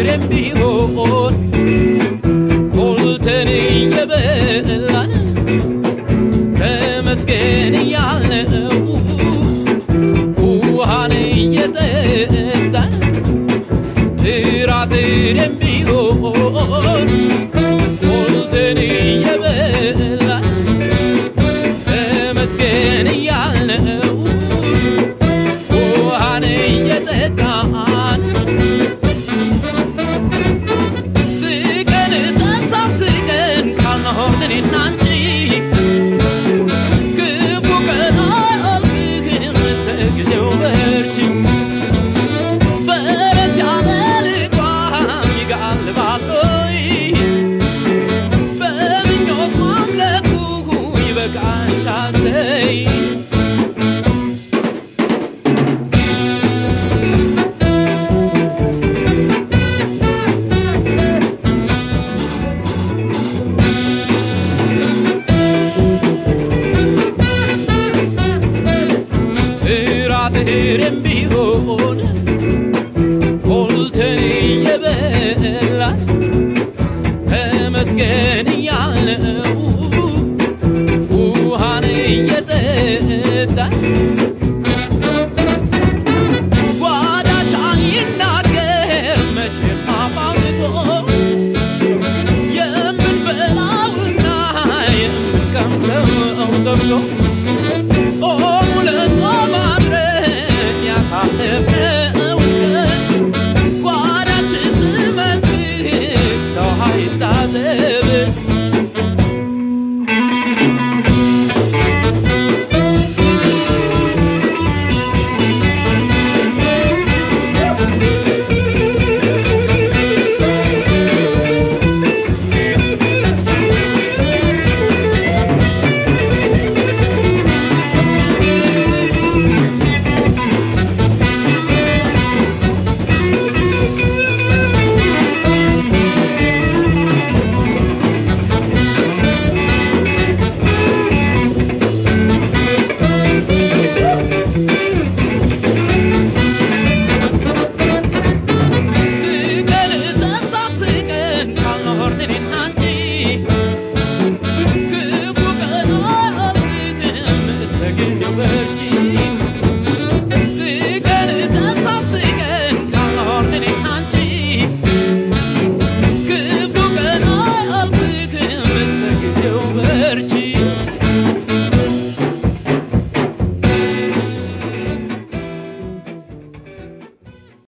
ጥራጥሬም ቢሆን ሞልተን እየበላን ተመስገን እያልነው ውሃን እየጠጣን ጥራጥሬም ቢሆን ሞልተን እየበላን ተመስገን እያልነው ውሃን እየጠጣን ስቀን ተሳስቀን ካልኖርን እኔና አንቺ ክፉ ቀን አያልፍም እስከ ጊዜው በርቺ ፈረስ ያለ ልጓም ይጋልባል ወይ በምኞት ማምለኩ ይበቃሻል ተይ ጥራጥሬም ቢሆን ሞልተን እየበላን ተመስገን እያልነው ውሃን እየጠጣን ጓዳሽ አይናገር መቼም አፋውቶ